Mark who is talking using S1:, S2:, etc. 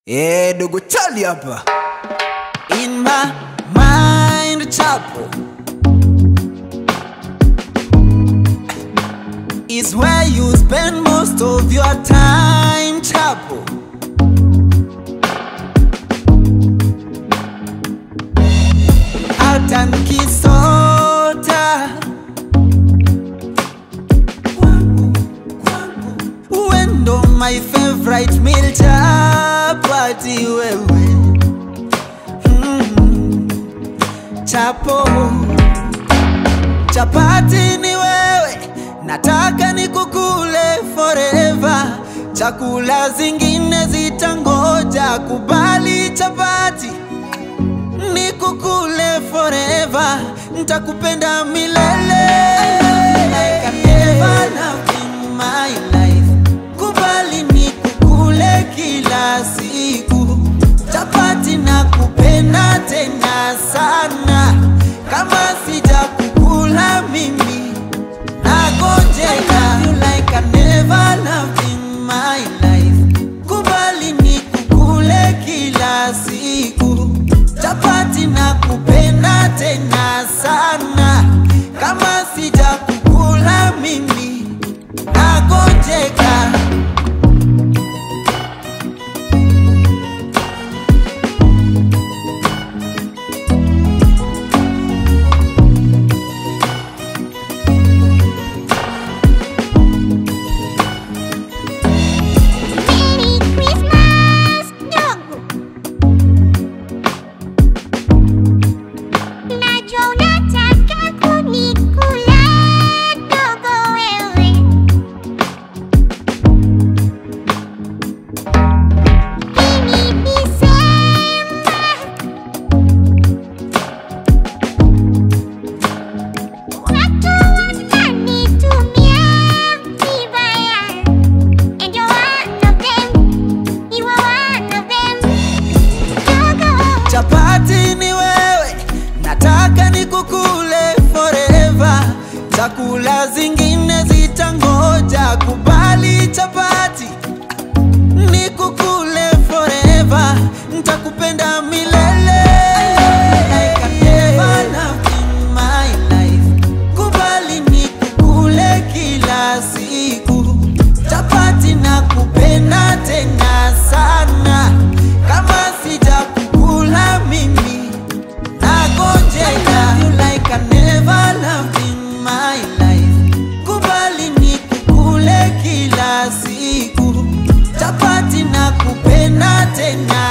S1: Eh, dogo chali hapa in my mind chapo is where you spend most of your time chapo hata nikisota wendo my favorite meal chapati wewe mm. chapo chapati ni wewe nataka nikukule forever chakula zingine zitangoja kubali chapati nikukule forever ntakupenda milele I can never love in my life. kubali nikukule kila siku chapati na kupenda tena sana kama sijakukula mimi nagojeka you like I never loved in my life kubali nikukule kila siku chapati na kupenda tena sana kama sijakukula mimi nagojeka
S2: Merry Christmas, dogo. Najua unataka kunikula, dogo wewe. Hii ni Disemba. Watu wananitumia vibaya. And you're one of them. You are one of them. Dogo.
S1: chapati ni wewe nataka nikukule forever chakula zingine zitangoja kubali chapati nikukule forever ntakupenda milele I can never love in my life. kubali nikukule kila siku chapati na kupenda tena sana kama sijakukula mimi nagonjeka you like I never loved in my life kubali nikukule kila siku chapati na kupenda tena